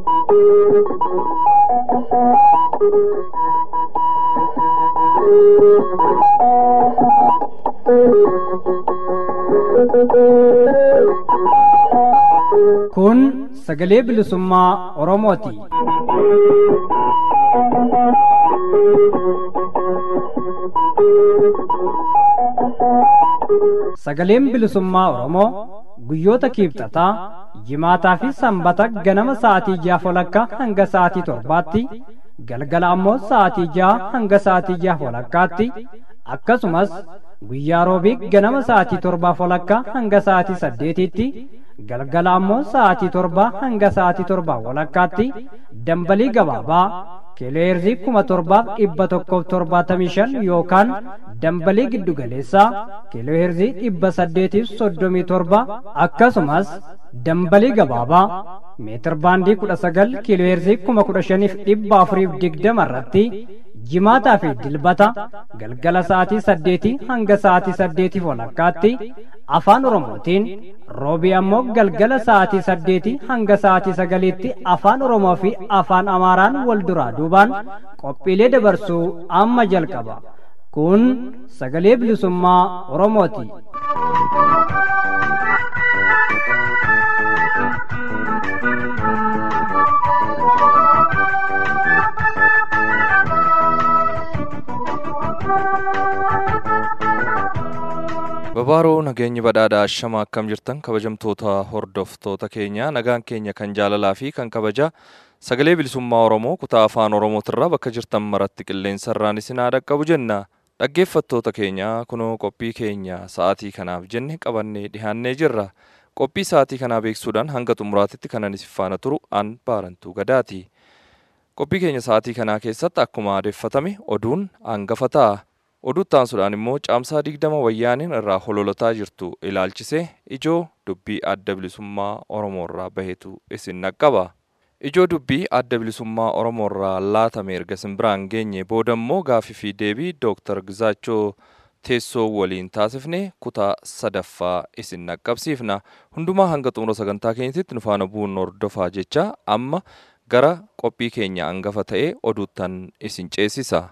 Kun sagalee bilisummaa Oromooti. Sagaleen bilisummaa Oromoo guyyoota kiibxataa jimaataa fi sanbata ganama sa'aatii ja'a walakkaa hanga sa'aatii torbaatti galgala ammoo sa'aatii ja'a hanga sa'aatii ja'a walakkaatti akkasumas guyyaa roobii ganama sa'aatii torbaa walakkaa hanga sa'aatii saddeetitti galgala ammoo sa'aatii torbaa hanga sa'aatii torbaa walakkaatti dambalii gabaabaa kiilooheerzii kuma torbaaf dhibba tokkoof torbaatamii shan yookaan dambalii giddugaleessaa kiilooheerzii dhibba saddeetiif soddomii torba akkasumas dambalii gabaabaa meetir baandii kudha sagal kiilooheerzii kuma kudha shaniif dhibba afuriif digdama irratti jimaataa fi dilbata galgala sa'aatii saddeetii hanga sa'aatii saddeetiif walakkaatti afaan oromootiin roobii ammoo galgala sa'aatii saddeetii hanga sa'aatii sagaliitti afaan oromoo fi afaan amaaraan wal duraa duubaan qophiilee dabarsuu amma jalqaba kun sagalee bilisummaa oromooti. Babaaroo nageenyi badhaadhaa ashama akkam jirtan kabajamtoota hordoftoota keenya nagaan keenya kan jaalalaa fi kan kabaja sagalee bilisummaa Oromoo kutaa afaan Oromootirraa bakka jirtan maratti qilleensarraan isin haa dhaqqabu jenna. Dhaggeeffattoota keenya kunoo qophii keenya sa'aatii kanaaf jenne qabannee dhihaannee jirra. Qophii sa'aatii kanaa beeksuudhaan hanga xumuraatitti kanan isin faana turu an baarantuu gadaati. Qophii keenya sa'aatii kanaa keessatti akkuma aadeffatame oduun hangafa ta'a. Oduu taansuudhaan immoo caamsaa digdama wayyaaniin irraa hololotaa jirtu ilaalchisee ijoo dubbii adda bilisummaa Oromoo irraa bahetu isin naqqaba. Ijoo dubbii adda bilisummaa Oromoo irraa laatame erga simbiraan geenye booda immoo gaafii fi deebii Dooktar Gizaachoo teessoo waliin taasifne kutaa sadaffaa isin naqqabsiifna. Hundumaa hanga xumura sagantaa keenyatti nu faana bu'uun hordofaa jecha amma gara qophii keenya hangafa ta'e oduuttan isin ceesisa.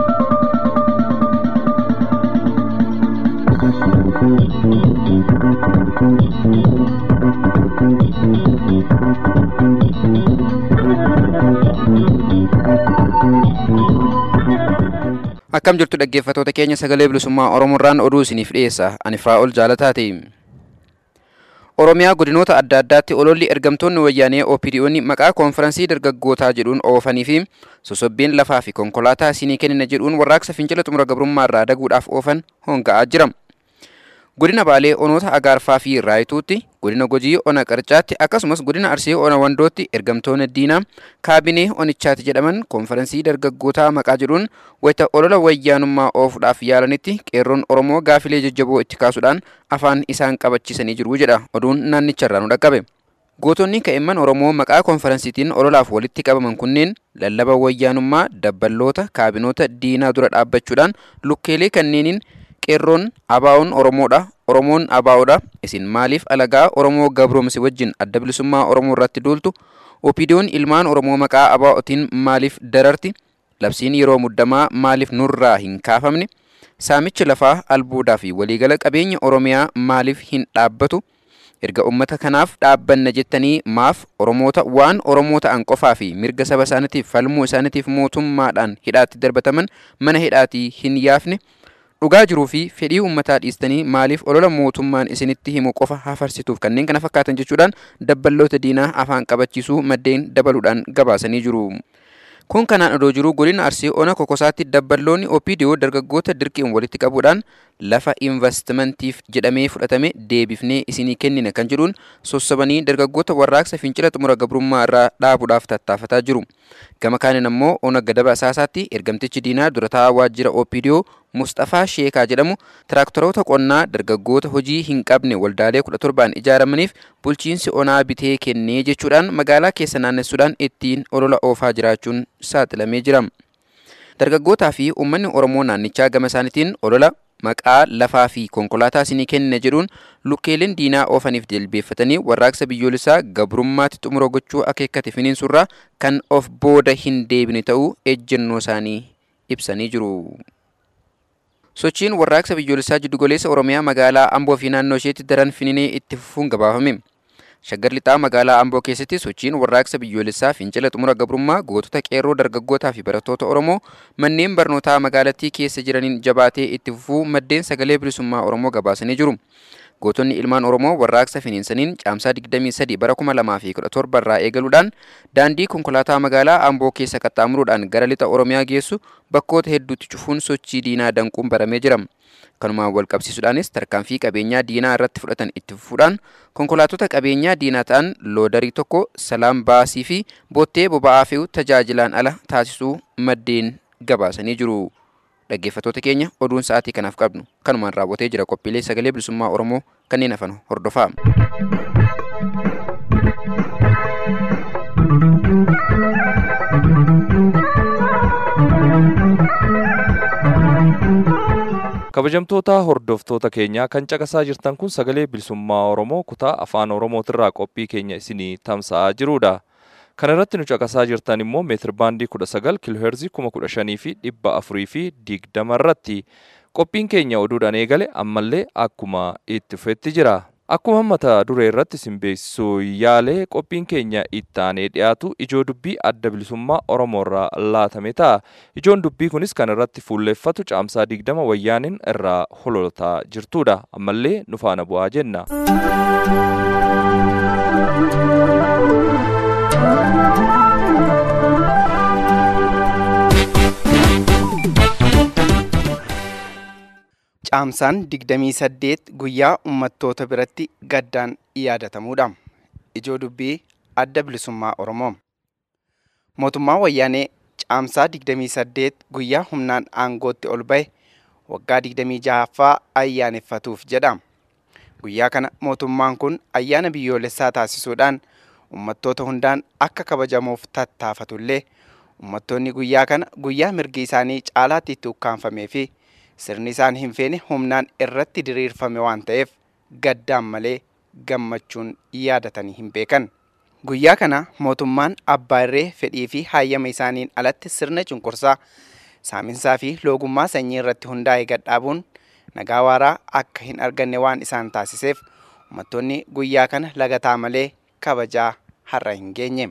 Akkam jirtu dhaggeeffatoota keenya sagalee bilisummaa Oromoorraan oduu isiniif dhiyeessa. Ani Firaa'ol Jaalataati. Oromiyaa godinoota adda addaatti ololli ergamtoonni wayyaanee OPDO'n maqaa koonferansii dargaggootaa jedhuun oofanii fi sosobbiin lafaa fi konkolaataa isinii kennina jedhuun warraaqsa fincila xumura gabrummaa irraa daguudhaaf oofan honga'aa jira. Godina Baalee onoota Agaarfaa fi Raayituutti, godina Gojii ona Qarcaatti akkasumas godina Arsee ona Wandootti ergamtoonni diinaa kaabinee onichaati jedhaman koonferansii dargaggootaa maqaa jedhuun wayita olola wayyaanummaa oofuudhaaf yaalanitti qeerroon Oromoo gaafilee jajjaboo itti kaasuudhaan afaan isaan qabachiisanii jiru jedha oduun naannicharraa nu dhaqqabe. Gootonni ka'imman Oromoo maqaa koonferansiitiin ololaaf walitti qabaman kunneen lallaba wayyaanummaa dabballoota kaabinoota diinaa dura dhaabbachuudhaan lukkeelee kanneeniin qeerroon abaa'oon Oromoodha. Oromoon abaa'oodha. Isin maaliif alagaa Oromoo gabroomsi wajjin adda bilisummaa Oromoo irratti duultu? Opiidiyoon ilmaan Oromoo maqaa abaa'otiin maaliif dararti? Labsiin yeroo muddamaa maaliif nurraa hin kaafamne? Saamichi lafaa albuudaa fi waliigala qabeenya Oromiyaa maaliif hin dhaabbatu? Erga uummata kanaaf dhaabbanna jettanii maaf Oromoota waan Oromoo ta'an qofaa fi mirga saba isaaniitiif falmuu isaaniitiif mootummaadhaan hidhaatti darbataman mana hidhaatii hin yaafne? dhugaa jiruu fi fedhii uummataa dhiistanii maaliif olola mootummaan isinitti himu qofa hafarsituuf kanneen kana fakkaatan jechuudhaan dabballoota diinaa afaan qabachiisuu maddeen dabaluudhaan gabaasanii jiru. Kun kanaan odoo jiruu godina Arsii ona kokosaatti dabballoonni OPDO dargaggoota dirqiin walitti qabuudhaan lafa investimantiif jedhamee fudhatame deebifnee isinii kennina kan jedhuun sossobanii dargaggoota warraaqsa fincila xumura gabrummaa irraa dhaabuudhaaf tattaafataa jiru. Gama kaaniin ammoo ona gadaba asaasaatti ergamtichi diinaa durataa waajjira OPDO Mustafaa Sheekaa jedhamu tiraaktaroota qonnaa dargaggoota hojii hin qabne waldaalee kudha torbaan ijaaramaniif bulchiinsi onaa bitee kennee jechuudhaan magaalaa keessa naannessuudhaan ittiin olola oofaa jiraachuun saaxilamee jira. Dargaggootaa fi uummanni Oromoo naannichaa gama isaaniitiin olola maqaa lafaa fi konkolaataa isinii kennina jedhuun lukkeeleen diinaa oofaniif jilbeeffatanii warraaqsa biyyoolessaa gabrummaatti xumura gochuu akeekkate finiinsurraa kan of booda hin deebine ta'uu ejjennoo isaanii ibsanii jiru. Sochiin warraaqsa biyyoolessaa jiddugoleessa Oromiyaa magaalaa Amboo fi naannoo isheetti daran fininee itti fufuun gabaafame. Shaggar lixaa magaalaa Amboo keessatti sochiin warraaqsa biyyoolessaa fincila xumura gabrummaa gootota qeerroo dargaggootaa fi barattoota Oromoo manneen barnootaa magaalattii keessa jiraniin jabaatee itti fufuu maddeen sagalee bilisummaa Oromoo gabaasanii jiru. Gootonni ilmaan Oromoo warraaqsa finiinsaniin caamsaa 23 bara 2017 irraa eegaluudhaan daandii konkolaataa magaalaa Amboo keessa qaxxaamuruudhaan gara lixa Oromiyaa geessu bakkoota hedduutti cufuun sochii diinaa danquun baramee jira. Kanumaan wal qabsiisuudhaanis tarkaanfii qabeenyaa diinaa irratti fudhatan itti fufuudhaan konkolaattota qabeenyaa diinaa ta'an loodarii tokko salaam baasii fi boottee boba'aa fe'u tajaajilaan ala taasisuu maddeen gabaasanii jiru. Dhaggeeffattoota keenya oduun sa'aatii kanaaf qabnu kanumaan raawwatee jira qophiilee sagalee bilisummaa Oromoo kanneen hafan hordofaa. kabajamtoota hordoftoota keenyaa kan caqasaa jirtan kun sagalee bilisummaa oromoo kutaa afaan oromootirraa qophii keenya isinii tamsa'aa jirudha kana irratti nu caqasaa jirtan immoo meetir baandii kudha sagal kiloheerzii kuma kudha shanii fi dhibba afurii fi digdama irratti qophiin keenya oduudhaan eegale ammallee akkuma itti fufetti jira akkuma mata duree irratti isin beeksisuu yaalee qophiin keenya ittaanee dhiyaatu ijoo dubbii adda bilisummaa oromoo irraa laatame ta'a ijoon dubbii kunis kan irratti fuulleeffatu caamsaa digdama wayyaaniin irraa hololtaa jirtudha ammallee nu faana bu'aa jenna. Caamsaan 28 guyyaa uummattoota biratti gaddaan yaadatamudha. Ijoo dubbii adda bilisummaa Oromoo. Mootummaa wayyaanee caamsaa 28 guyyaa humnaan aangootti ol ba'e waggaa 26ffaa ayyaaneffatuuf jedha. Guyyaa kana mootummaan kun ayyaana biyyoolessaa taasisuudhaan uummattoota hundaan akka kabajamuuf tattaafatullee uummattoonni guyyaa kana guyyaa mirgi isaanii caalaatti itti ukkaanfamee fi sirni isaan hin feene humnaan irratti diriirfame waan ta'eef gaddaan malee gammachuun yaadatanii hin beekan. Guyyaa kana mootummaan abbaa irree fedhii fi hayyama isaaniin alatti sirna cunqursaa saaminsaa fi loogummaa sanyii irratti hundaa'e gadhaabuun nagaa waaraa akka hin arganne waan isaan taasiseef uummattoonni guyyaa kana lagataa malee kabajaa har'a hin geenye.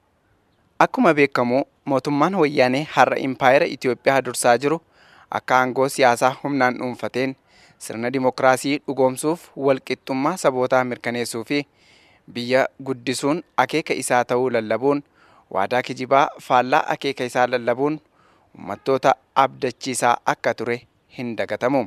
Akkuma beekamu mootummaan wayyaanee har'a impaayera Itoophiyaa dursaa jiru akka aangoo siyaasaa humnaan dhuunfateen sirna dimokiraasii dhugoomsuuf walqixxummaa sabootaa mirkaneessuu fi biyya guddisuun akeeka isaa ta'uu lallabuun waadaa kijibaa faallaa akeeka isaa lallabuun uummattoota abdachiisaa akka ture hin dagatamu.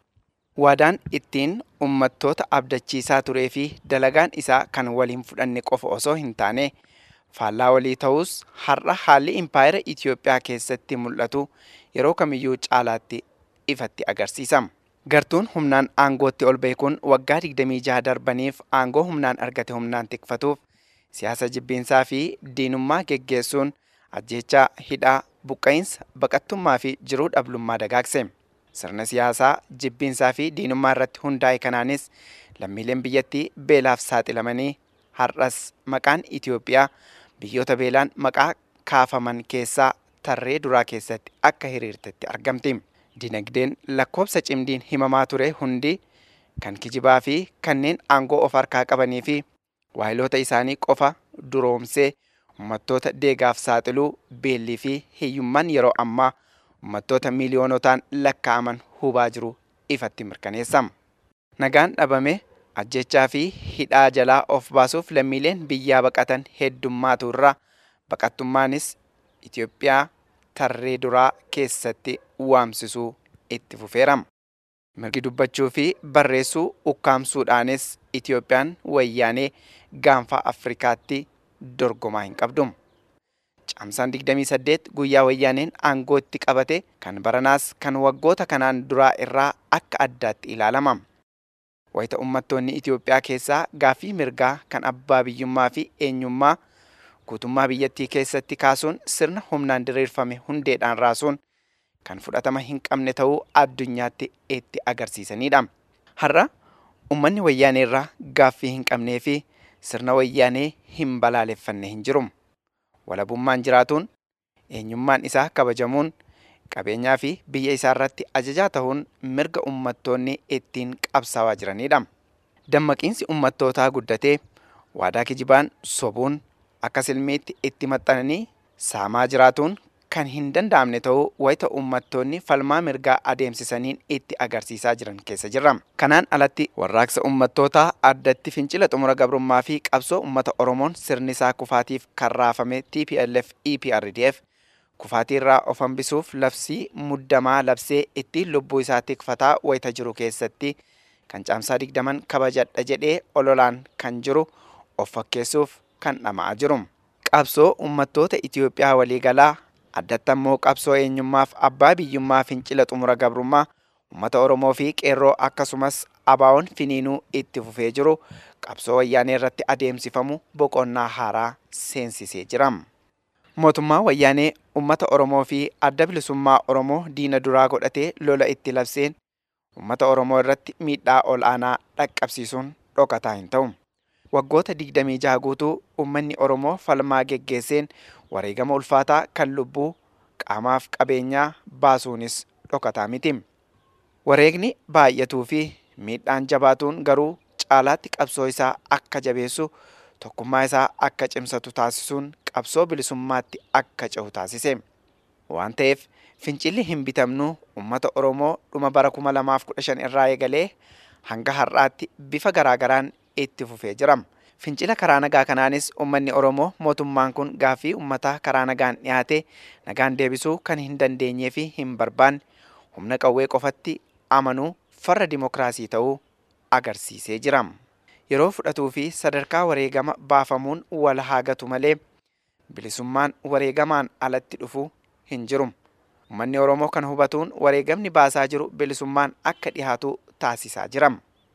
Waadaan ittiin uummattoota abdachiisaa turee fi dalagaan isaa kan waliin fudhanne qofa osoo hin taane faallaa walii ta'us har'a haalli impaayera Itoophiyaa keessatti mul'atu yeroo kamiyyuu caalaatti ifatti agarsiisa. Gartuun humnaan aangootti ol ba'e kun waggaa 26 darbaniif aangoo humnaan argate humnaan tikfatuuf siyaasa jibbiinsaa fi diinummaa geggeessuun ajjechaa hidhaa buqqa'insa baqattummaa fi jiruu dhablummaa dagaagse. Sirna siyaasaa jibbiinsaa fi diinummaa irratti hundaa'e kanaanis lammiileen biyyattii beelaaf saaxilamanii har'as maqaan Itoophiyaa biyyoota beelaan maqaa kaafaman keessaa tarree duraa keessatti akka hiriirtetti argamti. Dinagdeen lakkoobsa cimdiin himamaa ture hundi kan kijibaa fi kanneen aangoo of harkaa qabanii fi waayiloota isaanii qofa duroomsee uummattoota deegaaf saaxiluu beellii fi hiyyummaan yeroo ammaa uummattoota miiliyoonotaan lakkaa'aman hubaa jiru ifatti mirkaneessama. Nagaan dhabame ajjechaa fi hidhaa jalaa of baasuuf lammiileen biyyaa baqatan heddummaatu irraa baqattummaanis Itoophiyaa tarree duraa keessatti waamsisuu itti fufeerama. Mirgi dubbachuu fi barreessuu ukkaamsuudhaanis Itoophiyaan wayyaanee gaanfa Afrikaatti dorgomaa hin qabdu. Caamsaan 28 guyyaa wayyaaneen aangoo itti qabate kan baranaas kan waggoota kanaan duraa irraa akka addaatti ilaalama. Wayita uummattoonni Itoophiyaa keessaa gaaffii mirgaa kan abbaa biyyummaa fi eenyummaa guutummaa biyyattii keessatti kaasuun sirna humnaan diriirfame hundeedhaan raasuun kan fudhatama hin qabne ta'uu addunyaatti itti agarsiisanidha. Har'a uummanni wayyaanee irraa gaaffii hin qabnee fi sirna wayyaanee hin balaaleffanne hin jiru. Walabummaan jiraatuun eenyummaan isaa kabajamuun qabeenyaa fi biyya isaa irratti ajajaa ta'uun mirga uummattoonni ittiin qabsaawaa jiranidha. Dammaqiinsi uummattootaa guddatee waadaa kijibaan sobuun akka silmiitti itti maxxananii saamaa jiraatuun kan hin danda'amne ta'uu wayita uummattoonni falmaa mirgaa adeemsisaniin itti agarsiisaa jiran keessa jirra. Kanaan alatti warraaqsa uummattootaa addatti fincila xumura gabrummaa fi qabsoo uummata Oromoon sirni isaa kufaatiif kan raafame TPLF EPRDF kufaatii irraa of hambisuuf labsii muddamaa labsee ittiin lubbuu isaa tikfataa wayita jiru keessatti kan caamsaa digdaman kabajadha jedhee ololaan kan jiru of fakkeessuuf kan dhama'aa jiru. Qabsoo uummattoota Itoophiyaa waliigalaa addatti ammoo qabsoo eenyummaaf abbaa biyyummaa fincila xumura gabrummaa uummata Oromoo fi qeerroo akkasumas abaawoon finiinuu itti fufee jiru qabsoo wayyaanee irratti adeemsifamu boqonnaa haaraa seensisee jira. Mootummaa wayyaanee uummata Oromoo fi adda bilisummaa Oromoo diina duraa godhatee lola itti labseen uummata Oromoo irratti miidhaa ol aanaa dhaqqabsiisuun dhokataa hin ta'u. Waggoota 26 guutuu uummanni Oromoo falmaa geggeesseen wareegama ulfaataa kan lubbuu qaamaaf qabeenyaa baasuunis dhokataa miti. Wareegni baay'atuu fi miidhaan jabaatuun garuu caalaatti qabsoo isaa akka jabeessu tokkummaa isaa akka cimsatu taasisuun qabsoo bilisummaatti akka cehu taasise. Waan ta'eef fincilli hin bitamnu uummata Oromoo dhuma bara 2015 irraa eegalee hanga har'aatti bifa garaagaraan itti fufee jira. Fincila karaa nagaa kanaanis uummanni Oromoo mootummaan kun gaaffii uummataa karaa nagaan dhiyaate nagaan deebisuu kan hin dandeenyee fi hin barbaanne humna qawwee qofatti amanuu farra dimokiraasii ta'uu agarsiisee jira. Yeroo fudhatuu fi sadarkaa wareegama baafamuun wal haagatu malee bilisummaan wareegamaan alatti dhufu hin jiru. Uummanni Oromoo kan hubatuun wareegamni baasaa jiru bilisummaan akka dhihaatu taasisaa jira.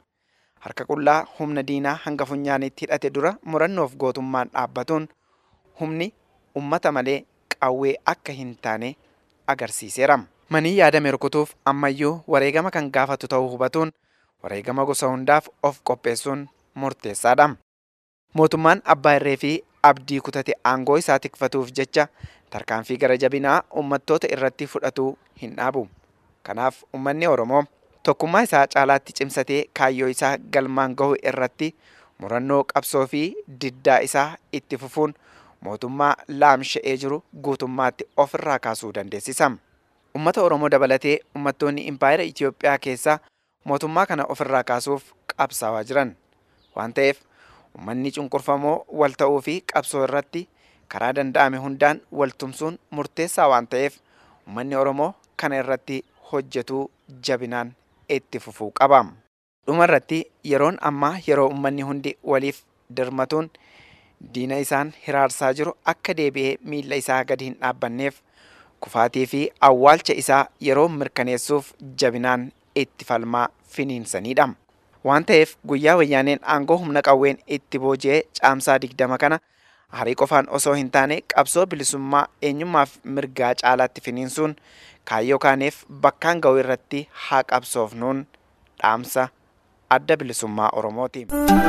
Harka qullaa humna diinaa hanga funyaanitti hidhate dura murannoof gootummaan dhaabbatuun humni ummata malee qawwee akka hin taane agarsiiseera. Manii yaadame rukutuuf ammayyuu wareegama kan gaafatu ta'uu hubatuun wareegama gosa hundaaf of qopheessuun murteessaadha. Mootummaan abbaa irree fi abdii kutate aangoo isaa tikfatuuf jecha tarkaanfii gara jabinaa uummattoota irratti fudhatuu hin dhaabu. Kanaaf uummanni Oromoo tokkummaa isaa caalaatti cimsatee kaayyoo isaa galmaan gahu irratti murannoo qabsoo fi diddaa isaa itti fufuun mootummaa laamsha'ee jiru guutummaatti ofirraa kaasuu dandeessisa. Uummata Oromoo dabalatee uummattoonni impaayera Itoophiyaa keessaa mootummaa kana ofirraa kaasuuf qabsaawaa jiran waan ta'eef uummanni cunqurfamoo wal ta'uu fi qabsoo irratti karaa danda'ame hundaan wal tumsuun murteessaa waan ta'eef uummanni Oromoo kana irratti hojjetuu jabinaan itti fufuu qaba. Dhuma irratti yeroon ammaa yeroo uummanni hundi waliif dirmatuun diina isaan hiraarsaa jiru akka deebi'ee miilla isaa gadi hin dhaabbanneef kufaatii fi awwaalcha isaa yeroo mirkaneessuuf jabinaan itti falmaa finiinsanidha. Waan ta'eef guyyaa wayyaaneen aangoo humna qawween itti booji'ee caamsaa digdama kana harii qofaan osoo hin taane qabsoo bilisummaa eenyummaaf mirgaa caalaatti finiinsuun kaayyoo kaaneef bakkaan ga'u irratti haa qabsoofnuun dhaamsa adda bilisummaa Oromooti.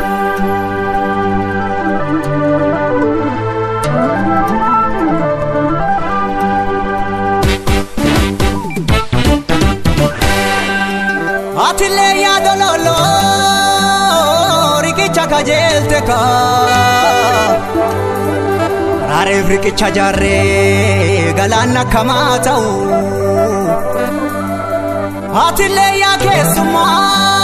Atillee yaada loloo riqicha kajeelte kaa. Raareef riqicha jaarree galaan akkamaa ta'u. Atillee yaa keessummaa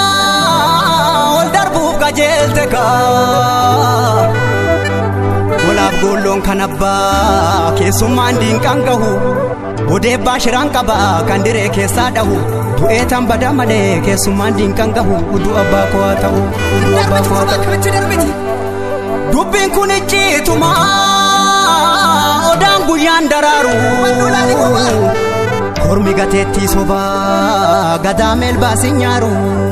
ol darbuuf kajeelte kaa. Golaaf goolloon kan abbaa keessummaan diinqaan gahu. Odeebbaa shiraan qaba kan diree keessaa dhahu. Du'ee tan bada malee keessummaan diinqaan gahu. Uduu abbaa koo haa ta'u. Uduu abbaa koo haa ta'u. Dubbiin kun icciituma odaan guyyaan daraaru. Kormi gateettii sobaa gadaa meelbaasi nyaaru.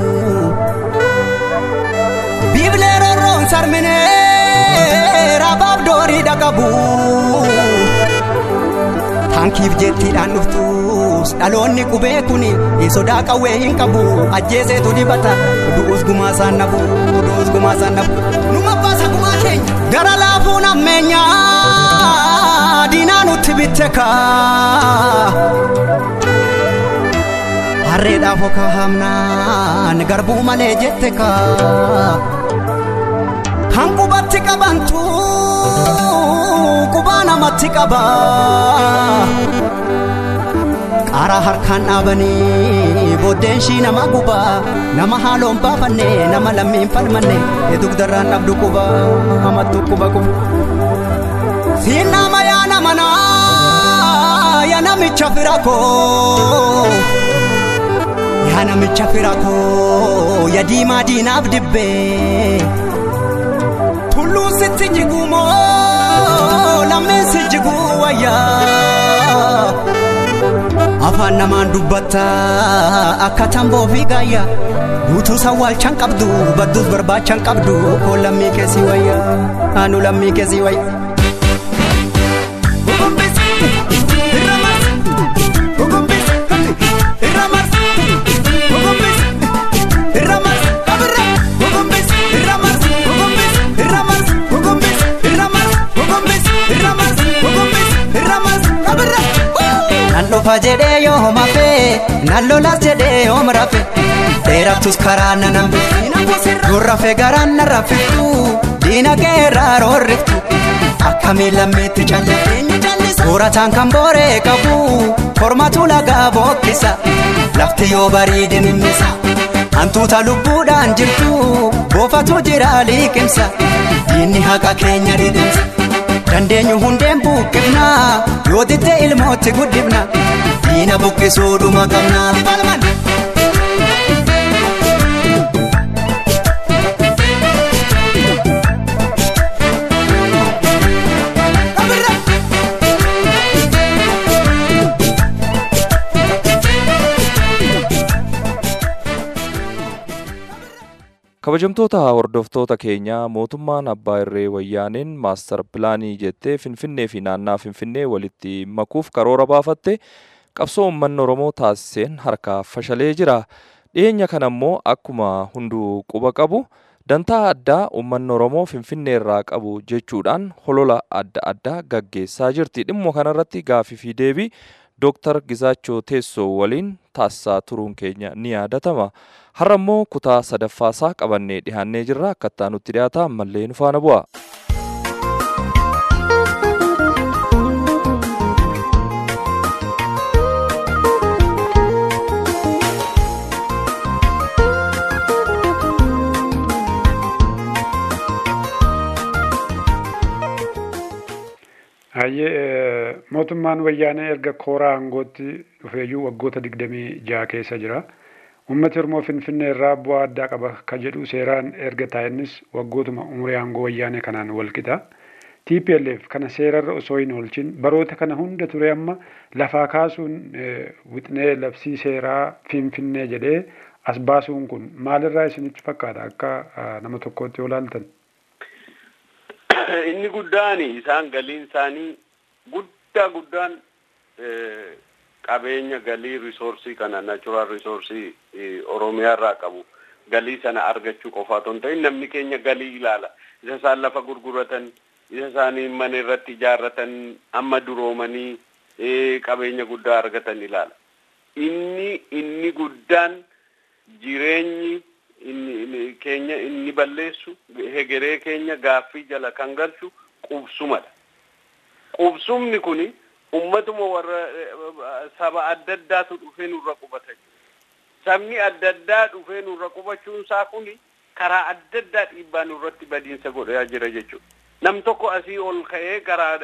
Biiblee rorroon sarminee rabaaf doorii dhaqabu. baankiif jettiidhaan dhuftus dhaloonni qubee kuni sodaa qawwee hin qabu ajjeeseetu dibata du'us gumaa isaan nafu du'us gumaa isaan nafu numa baasa gumaa keenya gara laafuun ammeenyaa diinaa nutti bitte kaa harreedhaaf okaa hamnaan garbuu malee jette kaa kan qubatti qabantu qubaa namatti qaba qaaraa harkaan dhaabanii booddeen shii nama guba nama haaloon baafanne nama lammiin falmanne dugdarraan dhabdu quba hamattu quba quba siin nama yaa nama naa yaa namicha fira koo yaa namicha fira koo yaa diimaa diinaaf dibbee tulluun sitti jigumoo lammeen si jiguu wayyaa afaan namaan dubbatta akka tamboo fi gaayya guutuu sawwaalchan qabdu badduus barbaachan qabdu koo lammii keessi wayya anu lammii keessi wayya. nan dhufa jedhee yoo homafee nan lolas jedhee yoom rafe dheeraftus karaa nan hambisu gurrafe garaan nan raffiftu diina keerraa roorriftu akkamii lammeetti callee soorataan kan booree qabu kormatu lagaa bookkisa lafti yoo bariide ninnisa hantuuta lubbuudhaan jirtu boofatu jira liqimsa diinni haqa keenya didimsa dandeenyu hundeen buqqifna yoo ditte ilmootti guddifna diina buqqisuudhuma qabna. kabajamtoota hordoftoota keenyaa mootummaan abbaa irree wayyaaneen maastar pilaanii jettee finfinnee fi naannaa finfinnee walitti makuuf karoora baafatte qabsoo uummanni oromoo taasiseen harkaa fashalee jira dhiyeenya kana immoo akkuma hunduu quba qabu dantaa addaa uummanni oromoo finfinnee irraa qabu jechuudhaan holola adda addaa gaggeessaa jirti dhimma kanarratti gaafii fi deebii dooktar gizaachoo teessoo waliin taasisaa turuun keenya ni yaadatama. har'a immoo kutaa sadaffaasaa qabannee dhihaannee jirra akkattaa nutti dhiyaata ammallee nu faana bu'a. Hayyee mootummaan wayyaanee erga kooraa aangootti dhufeeyyuu waggoota digdamii jaha keessa jira. Uummati Oromoo Finfinnee irraa bu'aa addaa qaba ka jedhu seeraan erga taa'innis waggootuma umurii aangoo wayyaanee kanaan walqixa. TPLF kana seerarra osoo hin oolchin baroota kana hunda ture amma lafaa kaasuun wixnee labsii seeraa Finfinnee jedhee as baasuun kun maalirraa isinitti fakkaata akka nama tokkootti yoo ilaaltan? Inni guddaan isaan galiin isaanii guddaa guddaan qabeenya galii risoorsii kana naachuraal risoorsii oromiyaa irraa qabu galii sana argachuu qofa otoo hin ta'in namni keenya galii ilaala isa isaan lafa gurguratan isa isaanii mana irratti ijaarratan amma duroomanii qabeenya guddaa argatan ilaala inni inni guddaan jireenyi inni keenya inni balleessu hegeree keenya gaaffii jala kan galchu qubsumadha qubsumni kuni ummatuma warra saba adda addaatu dhufee nurra qubata sabni adda addaa dhufee nurra qubachuun isaa kuni karaa adda addaa dhiibbaa nurratti badiinsa godhaa jira jechuudha nam tokko asii ol ka'ee karaa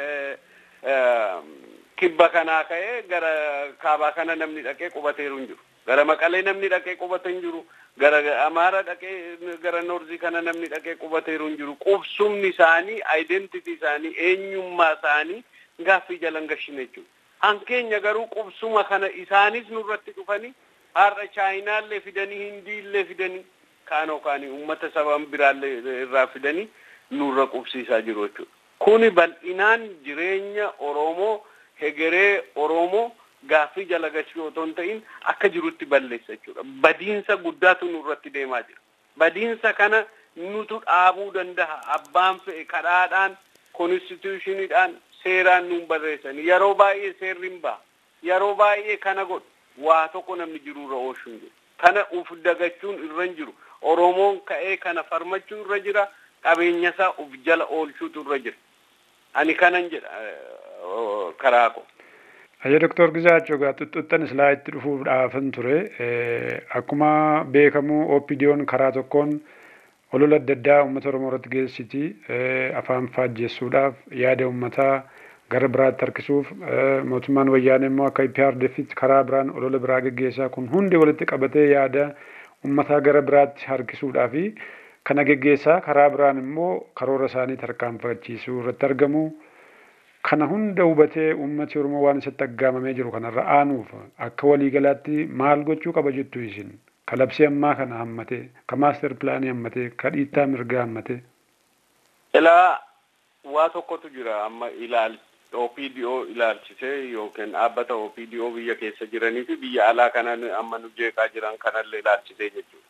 kibba kanaa ka'ee gara kaabaa kana namni dhaqee qubateeru hin jiru gara maqalee namni dhaqee qubate hin jiru gara amaara dhaqee gara noorzii kana namni dhaqee qubateeru hin jiru qubsumni isaanii aayidentitii isaanii eenyummaa isaanii gaaffii jalan gashine jechuudha. Hankeenya garuu qubsuma kana isaanis nurratti dhufanii har'a chaayinaallee fidanii hindiillee fidanii kaanoo kaanii uummata saban biraallee irraa fidanii nurra qubsiisaa jiru jechuudha. Kuni bal'inaan jireenya Oromoo hegeree Oromoo gaaffii jala galchuu otoo hin ta'in akka jirutti balleessa jechuudha. Badiinsa guddaatu nurratti deemaa jira. Badiinsa kana nutu dhaabuu danda'a. Abbaan fe'e kadhaadhaan, konstitushiniidhaan, seeraan nuun barreessan. Yeroo baay'ee seerri hin ba'a. Yeroo baay'ee kana godhu. Waa tokko namni jirurra oolchuu hin jiru. Kana uf dagachuun irra hin jiru. Oromoon ka'ee kana farmachuu irra jira. Qabeenya isaa uf jala oolchuutu irra jira. Ani kanan jedha karaa koo. Ayya Doktor Gizaachoo gaa xuxxuxxan islaa itti dhufuudhaafin ture. Akkuma beekamu OPDO'n karaa tokkoon olola adda addaa uummata Oromoo irratti geessiti. Afaan faajjessuudhaaf yaada uummataa gara biraatti harkisuuf mootummaan wayyaanee immoo akka IPRDFitti karaa biraan olola biraa geggeessaa kun hundi walitti qabatee yaada uummataa gara biraatti harkisuudhaafi kana geggeessaa karaa biraan immoo karoora isaanii tarkaanfachiisuu irratti argamu. Kana hunda hubatee uummati Oromoo waan isatti aggaamamee jiru kanarra aanuuf akka waliigalaatti maal gochuu qaba jettu isin? Ka labsii ammaa kana hammatee, ka maaster pilaanii hammatee, ka dhiittaa mirgaa hammatee. Ilaa waa tokkotu jira amma ilaal OPDO ilaalchisee yookiin dhaabbata OPDO biyya keessa jiranii fi biyya alaa kanan amma nu jeeqaa jiran kanallee ilaalchisee jechuudha.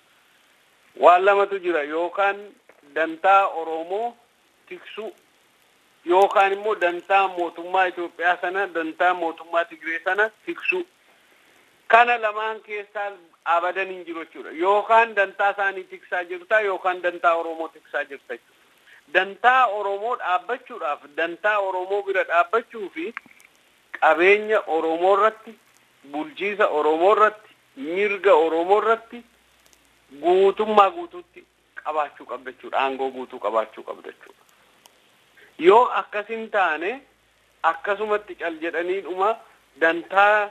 Waan lamatu jira yookaan dantaa Oromoo tiksuu yookaan immoo dantaa mootummaa Itoophiyaa sana dantaa mootummaa Tigree sana tiksuu. Kana lamaan keessaa abadan hin jiru jechuudha. Yookaan dantaa isaanii tiksaa jirta yookaan dantaa Oromoo tiksaa jirta jechuudha. Dantaa Oromoo dhaabbachuudhaaf dantaa Oromoo bira dhaabbachuu fi qabeenya Oromoo irratti bulchiisa Oromoo irratti mirga Oromoo irratti guutummaa guutuutti qabaachuu qabda jechuudha. Aangoo guutuu qabaachuu qabda jechuudha. Yoo akkas hin taane akkasumatti cal jedhaniidhuma dantaa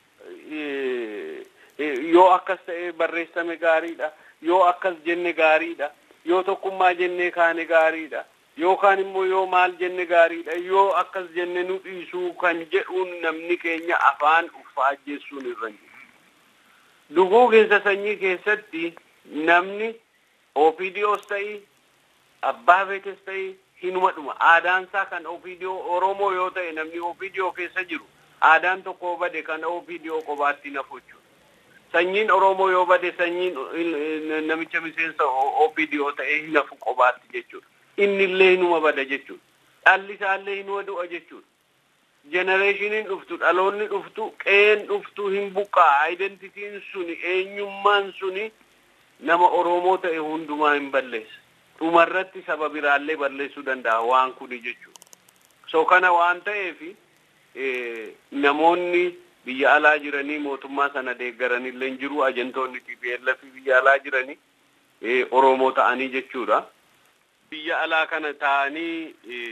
yoo akkas ta'e barreessame gaariidha. Yoo akkas jenne gaariidha. Yoo tokkummaa jennee kaane gaariidha. Yookaan immoo yoo maal jenne gaariidha. Yoo akkas jenne nu dhiisuu kan jedhuun namni keenya afaan uffaajjessuun irra jiru. Duguu keessa sanyii keessatti namni OPDOs ta'ii abbaa beekes ta'ii hinuma dhuma aadaan isaa kan OPDO Oromoo yoo ta'e namni OPDO keessa jiru aadaan tokko bade kan OPDO qobaatti nafu jechuudha. Sanyiin Oromoo yoo bade sanyiin namicha miseensa OPDO ta'e hin nafu qobaatti jechuudha. Inni illee hinuma bada jechuudha. Dhalli isaallee hinuma du'a jechuudha. Jenereeshiniin dhuftu dhaloonni dhuftu qeen dhuftu hin buqqaa aayidentitiin suni eenyummaan suni nama Oromoo ta'e hundumaa hin balleessa. dhumarratti saba biraallee balleessuu danda'a waan kuni jechuudha. So kana waan ta'eef namoonni biyya alaa jiranii mootummaa sana deeggaranillee hin jiru ajantoonni TPLF biyya alaa jiranii Oromoo ta'anii jechuudha. Biyya alaa kana ta'anii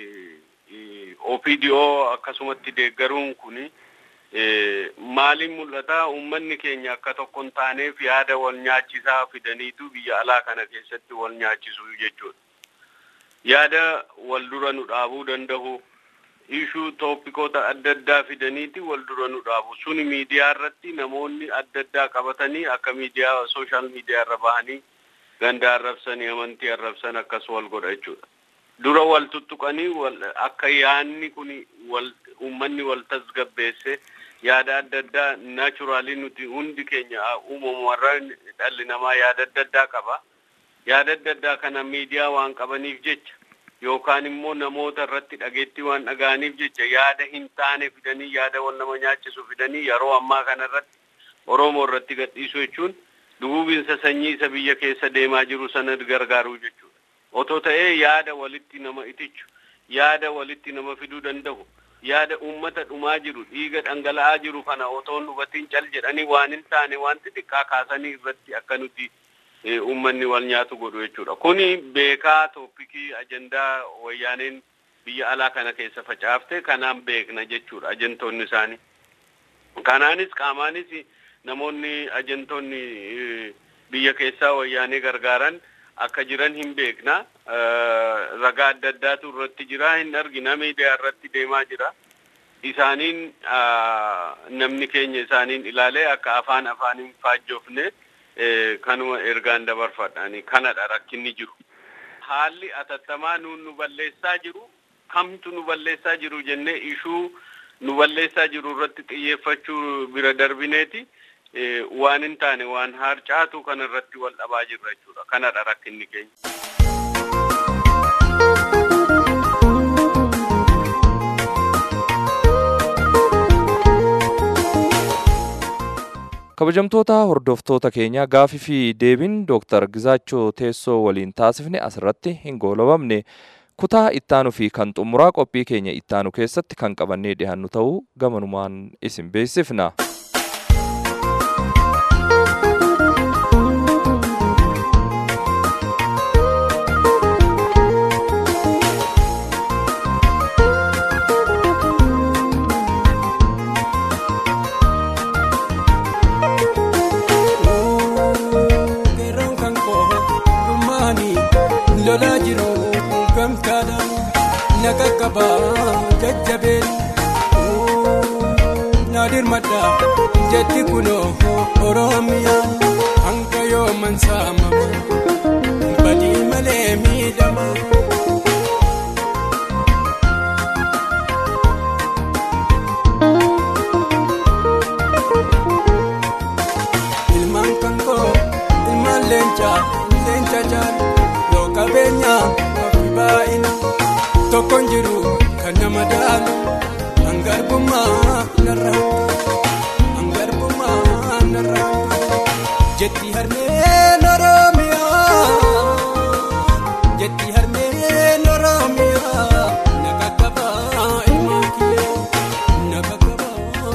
OPDO akkasumatti deeggaruun kuni maaliin mul'ata uummanni keenya akka tokko hin taaneef yaada wal nyaachisaa fidaniitu biyya alaa kana keessatti wal nyaachisuu jechuudha. Yaada wal dura nu dhaabuu danda'u ishuu tooppikoota adda addaa fidaniiti wal dura nu dhaabu. Suni miidiyaa irratti namoonni adda addaa qabatanii akka miidiyaa sooshaal miidiyaa irra bahanii ganda arrabsanii amantii arrabsan akkas wal godha jechuudha. Dura wal tuttuqanii akka yaanni kun wal uummanni wal tasgabbeesse yaada adda addaa naachuraalii nuti hundi keenya uumamumarra dhalli namaa yaada adda addaa qaba. Yaada adda addaa kana miidiyaa waan qabaniif jecha yookaan immoo namoota irratti dhageettii waan dhaga'aniif jecha yaada hin taane fidanii yaada wal nama nyaachisu fidanii yeroo ammaa kana irratti Oromoo irratti gadhiisuu jechuun duguuginsa sanyii isa biyya keessa deemaa jiru sana gargaaruu jechuudha. Otoo ta'ee yaada walitti nama itichu, yaada walitti nama fiduu danda'u, yaada uummata dhumaa jiru, dhiiga dhangala'aa jiru kana otoo hubatiin cal jedhanii waan hin taane waan xixiqqaa kaasanii irratti akka nuti uummanni wal nyaatu godhu jechuudha. Kuni beekaa tooppikii ajandaa wayyaaneen biyya alaa kana keessa facaafte kanaan beekna jechuudha ajantoonni isaanii. Kanaanis qaamaanis namoonni ajantoonni biyya keessaa wayyaanee gargaaran akka jiran hin beekna. Ragaa adda addaatu irratti jira hin argina miidiyaa irratti deemaa jira. Isaaniin namni keenya isaaniin ilaalee akka afaan afaaniin faajjofne kanuma ergaan dabarfadhaani kanadha rakkinni jiru. Haalli atattamaa nuun nu balleessaa jiru kamtu nu balleessaa jiru jennee ishuu nu balleessaa jiru irratti xiyyeeffachuu bira darbineeti waan hin taane waan harcaatu kana irratti wal dhabaa jirra jechuudha. Kanadha rakkinni keenya. kabajamtoota hordoftoota keenya gaafii fi deebiin dooktar Gizaachoo teessoo waliin taasifne asirratti hin goolabamne kutaa ittaanu fi kan xumuraa qophii keenya ittaanu keessatti kan qabannee dhiyaannu ta'uu gamanumaan isin beeksifna. lolaa jiru gamtaadhaan na qaqqaba jajjabeen na dirmadha jetti kunoo oromiyaa hanga yooman saamama badii malee miidhama. ilmaan kan koo ilmaan leencaa leenca jaalu qabeenya fi baay'ina tokkoon jiru kan nama daalu hangarbummaa narraa hangarbummaa narraa jetti harmeen oromiyaa jetti harmeen oromiyaa na qaqqabaa ilmaan kiyya na qaqqabaa.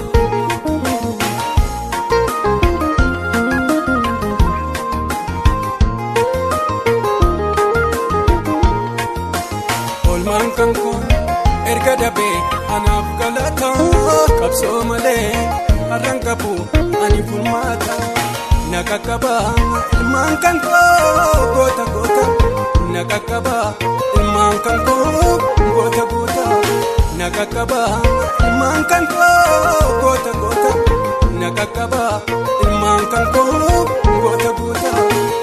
olmaan kan kun erga dabee anaaf galata qabsoo malee har'an qabu ani furmaata na qaqqaba ilmaan kan koo goota goota na qaqqaba ilmaan kan koo goota goota na qaqqaba ilmaan kan koo goota goota na qaqqaba ilmaan kan koo goota goota.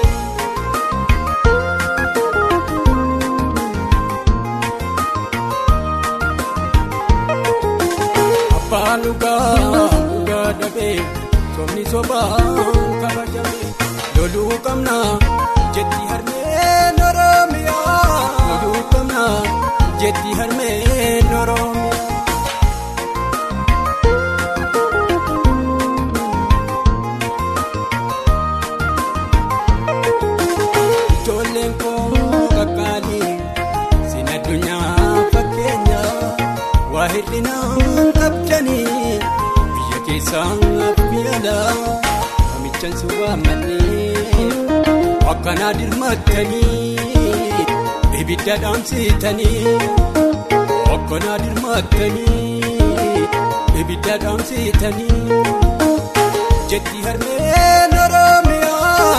abbaan dhugaa dhugaa dhabee sobni sobaan kabajame loluu qabna jetti harmeen oromiyaa loluu qabna jetti harmeen oromiyaa. ijoolleen koo qaqqaalii sin addunyaa fakkeenya waa hir'inaa qabdanii biyya keessaa biyya alaa namichaan si waammannee akkanaa dirmattanii ibidda dhaamsitanii akkanaa dirmattanii ibidda dhaamsitanii jetti harmeen oromiyaa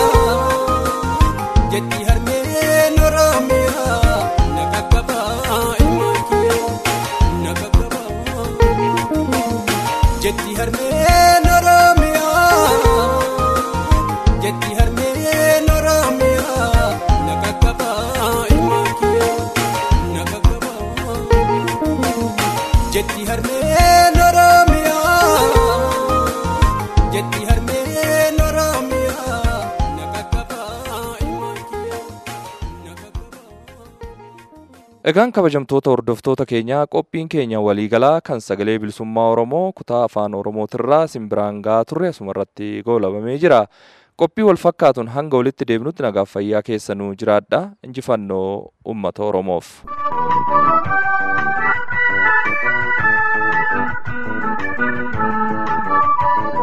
jetti harmeen oromiyaa na qaqqabaa ilmaan kiyya na qaqqabaa jetti harmeen oromiyaa jetti harmeen oromiyaa na qaqqabaa ilmaan kiyya na qaqqabaa jetti harmeen oromiyaa jetti harmeen oromiyaa na qaqqabaa ilmaan kiyya na qaqqabaa. Egaan kabajamtoota hordoftoota keenyaa qophiin keenya waliigalaa kan sagalee bilisummaa Oromoo kutaa afaan Oromootirraa simbiraan gahaa turre asumarratti goolabamee jira. Qophii wal fakkaatuun hanga walitti deebinutti nagaaf fayyaa keessanuu jiraadha. Injifannoo uummata Oromoof.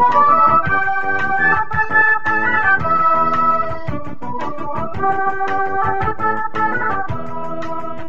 Thank you.